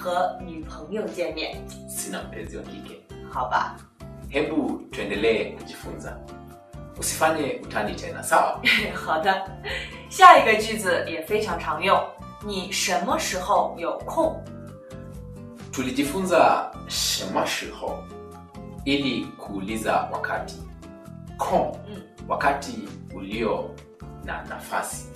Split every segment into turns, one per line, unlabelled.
和女朋友见面，
sina mpenzi wa kike
好吧？
hebu tuendelee kujifunza usifanye utani tena sawa
好的，下一个句子也非常常用。你什么时候有空？
tulijifunza shemashiho ili kuuliza wakati kon
Mm.
wakati ulio na nafasi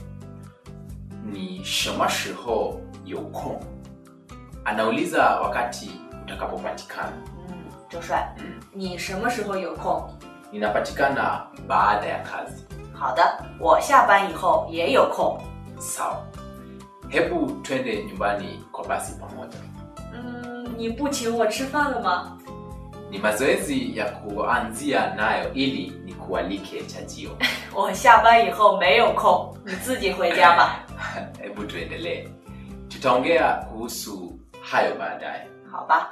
ni shemashiho yokon anauliza wakati utakapopatikana
嗯，周帅，
嗯
你什么时候有空？
ninapatikana baada ya kazi
好的，我下班以后也有空。
sawa hebu twende nyumbani kwa basi pamoja
嗯，你不请我吃饭了吗？
ni mazoezi ya kuanzia nayo ili nikualike chajio
我下班以后没有空，你自己回家吧。
hebu tuendelee tutaongea kuhusu hayo baadaye
好吧，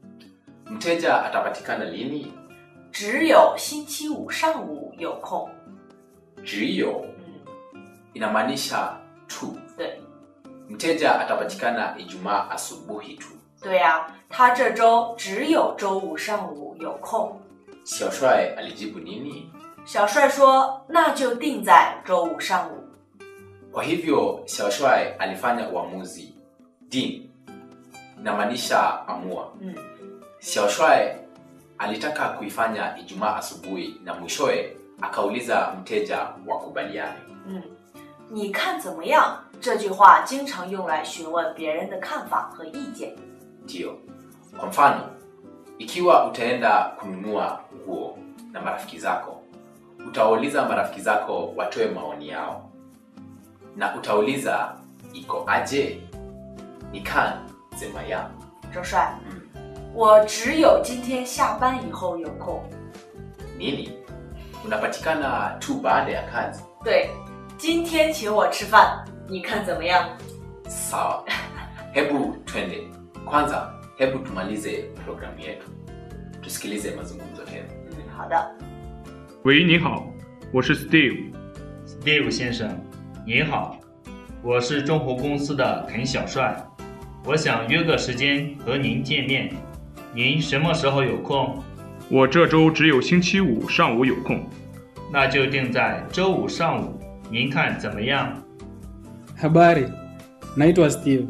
mteja atapatikana lini
只有星期五上午有空。
jiyo
嗯，
inamaanisha tu
对，
mteja atapatikana ijumaa asubuhi tu
对呀、他这周只有周五上午有空。
xiaoshuai alijibu nini
小帅说：“那就定在周五上午。
kwa hivyo xiaoshuai alifanya uamuzi din inamaanisha amua ”
嗯，
xiaoshuai alitaka kuifanya ijumaa asubuhi na mwishowe akauliza mteja wakubaliane
嗯，你看怎么样？这句话经常用来询问别人的看法和意见。
ndiyo kwa mfano ikiwa utaenda kununua nguo na marafiki zako utawauliza marafiki zako watoe maoni yao na utauliza iko aje nikan zemaya
周帅，
mm.
我只有今天下班以后有空。
nini unapatikana tu baada ya kazi
对，今天请我吃饭，你看怎么样？
sawa hebu twende kwanza hebu tumalize programu yetu tusikilize mazungumzo tena
嗯，好的。
喂，你好，我是 Steve。
Steve 先生，您好，我是中湖公司的滕小帅，我想约个时间和您见面，您什么时候有空？
我这周只有星期五上午有空。
那就定在周五上午，您看怎么样？
Habari, naitwa Steve.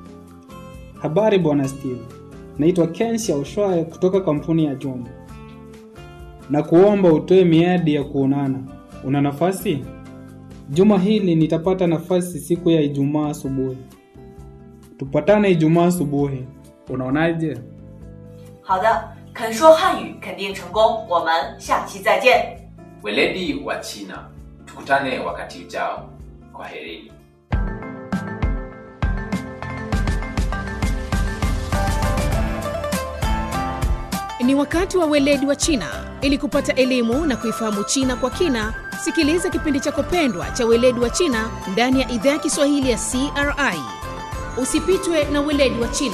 Habari bwana Steve, naitwa Ken Xiaoshuai kutoka kampuni ya Jumbo. Na kuomba utoe miadi ya kuonana. Una nafasi? Juma hili nitapata nafasi siku ya Ijumaa asubuhi. Tupatane Ijumaa asubuhi. Unaonaje?
好的，肯说汉语肯定成功。我们下期再见。
weledi wa china tukutane wakati ujao kwa herini
Ni wakati wa weledi wa China. Ili kupata elimu na kuifahamu China kwa kina, sikiliza kipindi chako pendwa cha weledi wa China ndani ya idhaa ya Kiswahili ya CRI. Usipitwe na weledi wa China.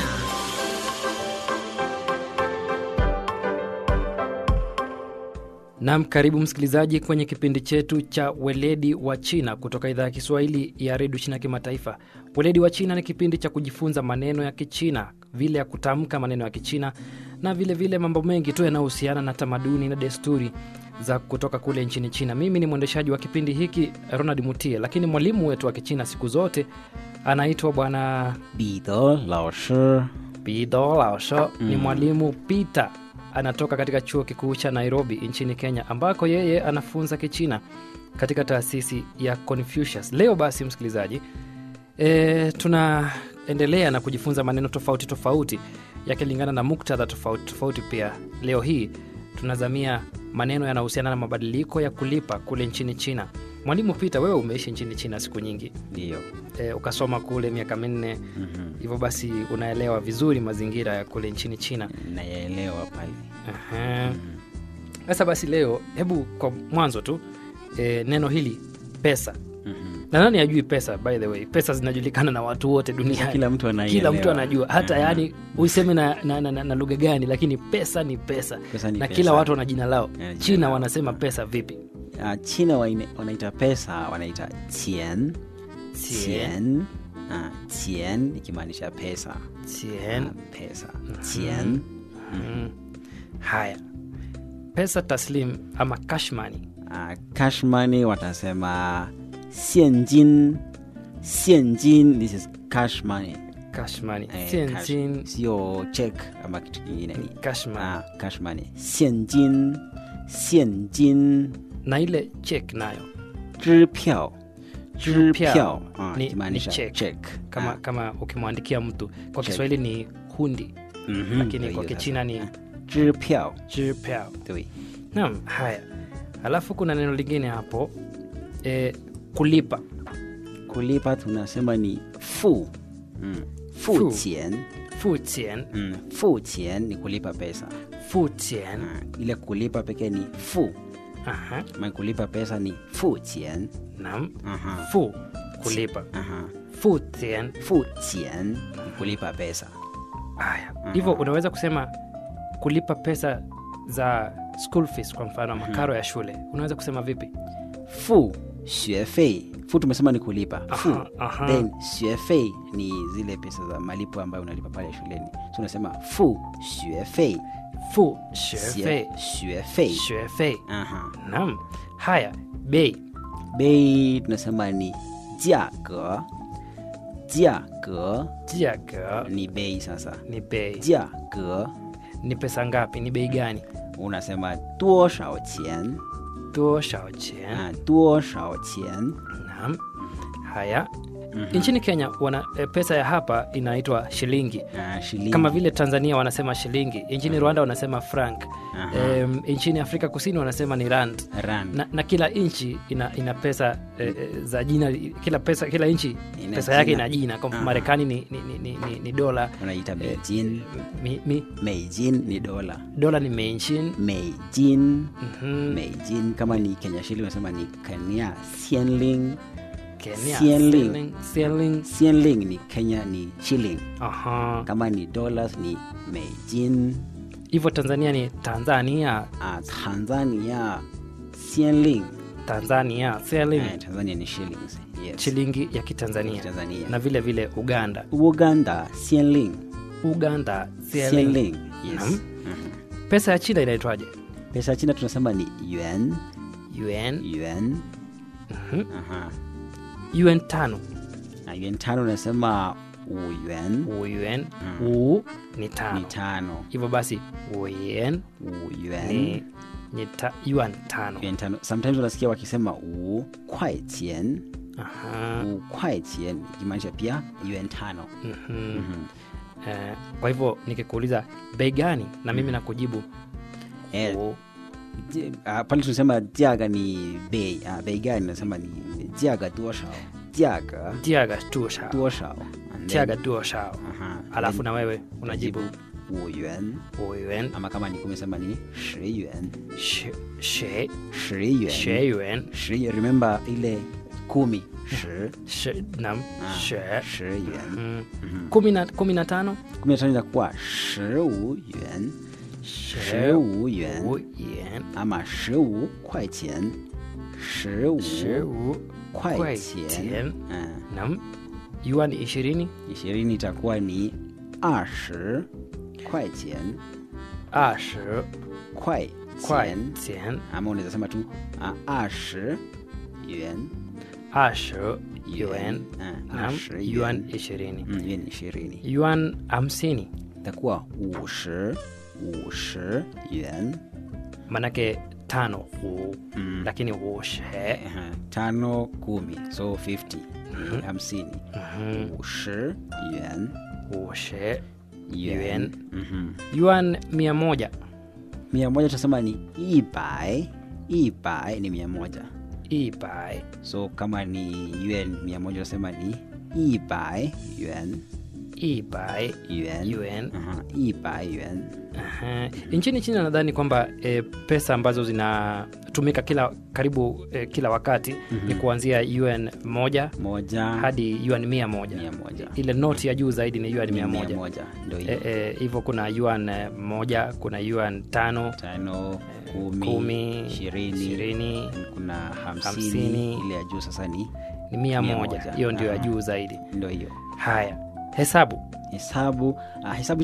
Nam, karibu msikilizaji kwenye kipindi chetu cha weledi wa China kutoka idhaa ya Kiswahili ya redio China Kimataifa. Weledi wa China ni kipindi cha kujifunza maneno ya Kichina, vile ya kutamka maneno ya Kichina na vile vile mambo mengi tu yanayohusiana na tamaduni na desturi za kutoka kule nchini China. Mimi ni mwendeshaji wa kipindi hiki Ronald Mutie, lakini mwalimu wetu wa Kichina siku zote anaitwa Bwana
彼得老师，
Bido Laosho ni mwalimu Peter anatoka katika chuo kikuu cha Nairobi nchini Kenya ambako yeye anafunza Kichina katika taasisi ya Confucius. Leo basi, msikilizaji, e, tunaendelea na kujifunza maneno tofauti tofauti yakilingana na muktadha tofauti tofauti. Pia leo hii tunazamia maneno yanayohusiana na mabadiliko ya kulipa kule nchini China. Mwalimu Peter, wewe umeishi nchini China siku nyingi
ndiyo.
e, ukasoma kule miaka minne
Mhm.
hivyo basi unaelewa vizuri mazingira ya kule nchini China.
Nayaelewa pale.
Aha. Sasa basi leo, hebu kwa mwanzo tu e, neno hili pesa,
Mhm.
na nani ajui pesa? By the way, pesa zinajulikana na watu wote duniani,
Kila mtu anaielewa.
kila mtu anajua, hata
Mhm.
yani useme na, na, na, na, na lugha gani, lakini pesa ni pesa,
Pesa ni
na
pesa.
kila watu wana jina lao.
Yana jina
China
lao.
wanasema pesa vipi?
Ah, China waine- wanaita pesa wanaita qian
Qian.
qian Ah, chien ikimaanisha pesa.
chien
Ah, pesa. Chien.
mm. haya pesa taslim ama cash money
Ah, cash money watasema 现金现金 this is cash money
cash money
Eh,
Sien
cash.
jin,
sio check ama kitu kingine ni
cash money
ah, cash money 现金现金
na ile check nayo
支票
支票
票啊
ni-
ikimaanisha
ni check.
check
kama
Ah,
kama ukimwandikia mtu kwa
Check.
kiswahili ni hundi
mhm,
lakini
ndio
kwa
hiyo
kichina
sasa.
ni
Ah, 支票
jirpao
对
naam haya alafu kuna neno lingine hapo e, kulipa
kulipa tunasema ni fu mm. fu
Fu.
chien
fu chien
mm. fu chien ni kulipa pesa
fu chien
ah, ile kulipa pekee ni fu
aha
ma kulipa pesa ni fu chien
naam
Aha.
fu kulipa
Aha.
fu chien
fu chien ni kulipa pesa
haya hivyo unaweza kusema kulipa pesa za school fees kwa mfano makaro ya shule unaweza kusema vipi
fu 学费 fu tumesema ni kulipa fu
Aha, aha.
then 学费ni zile pesa za malipo ambayo unalipa pale shuleni so unasema fu 学费
fu shefei
学费
shefei
aha
naam haya bei
bei tunasema ni 价格价格
jiaga
ni bei sasa
ni bei
价格
ni pesa ngapi ni bei gani
unasema 多少钱
多少钱
啊 多少钱
naam haya nchini kenya wana e, pesa ya hapa inaitwa shilingi
ah, shilingi
kama vile tanzania wanasema shilingi nchini rwanda wanasema frank
Aha.
um, nchini afrika kusini wanasema ni rand
rand
na, na kila nchi ina, ina pesa eh, eh, za jina kila pesa kila nchi
Ina
pesa yake
jina.
ina jina kwa
Aha.
marekani ni, ni, ni, ni, ni, ni dola
unaita beijing
mi, mi,
meijin ni dola
dola ni menchin
meijin
Mhm.
meijin kama ni kenya shilling unasema ni kenya sienling
Kenya,
Sienling.
sterling, sterling.
sienling ni kenya ni shilling
Aha.
kama ni dollars ni meijin
hivyo tanzania ni tanzania
ah, tanzania sienling
tanzania sterling
eh, tanzania ni shillings yes.
shilingi ya kitanzania
Tanzania.
na vile vile uganda
uganda sienling
uganda sterling.
sienling yes.
Naam.
Mhm.
pesa ya china inaitwaje
pesa ya china tunasema ni yuan
un
yuan
Mhm.
Aha.
un tano
na yuan tano unasema uyuan
un
Mm.
u ni
ni
tano
tano
hivyo basi un
uyuan
ni, ni ta, yuan tano
yuan tano sometimes unasikia wakisema u kwai chien
Aha.
u kwai chien ikimaanisha pia yuan tano
Mhm.
Mhm.
Eh, kwa hivyo nikikuuliza bei gani na mimi nakujibu
Eh,
u-
ji- ah, pale tunasema jiaga ni bei ah, bei gani nasema ni jiaga duoshao jiaga
jiaga tushao
duoshao And then-
jiaga tushao
Aha.
alafu
Then
na wewe unajibu
uyuan
uyuan
ama kama ni kumesema ni shi yuan
she she
shi yuan
she yuan
shi remember ile kumi shi
she nam
Ah,
she
shi yuan
Mm.
Mhm.
kumi na kumi na tano
kumi na tano inakuwa shi wu yuan shi wu yuan
wu yuan
ama shi wu kwai qian shi wu
shi wu
kwai
kwai
qian
qian.
Ah,
nam yuan ishirini
ishirini itakuwa ni 二十块钱
ashi
块
kwai
钱
qian
ama unaweza sema tu ah, 二十元
ashi yuan
Ah,
nam
20
yuan
yuan.
ishirini
Mm, yuan ishirini
yuan hamsini
itakuwa 五十五十元
manake tano u
Mm.
lakini ushe
Aha, tano kumi so 50 ni hamsini 五十元
ushe yuan
yuan Mhm.
yuan mia moja
mia moja tunasema ni 一百一百 ni mia moja
ibai
so kama ni yuan mia moja unasema ni 一百元
ibai
yuan
yuan
Aha, 一百元
Aha. nchini china nadhani kwamba e, pesa ambazo zinatumika kila karibu e, kila wakati ni kuanzia un moja
moja
hadi un mia moja
mia moja
ile noti ya juu zaidi ni un
Ni
mia
mia
moja
moja ndo
E,
hiyo
e, hivyo kuna yuan eh, moja kuna yuan tano
tano kumi,
kumi
ishirini
ishirini
kuna hamsini,
hamsini.
ile ya juu sasa ni
ni mia
Mia
moja
moja.
hiyo ndio ya
Ah.
juu zaidi
ndio hiyo
haya hesabu
hesabu uh, hesabu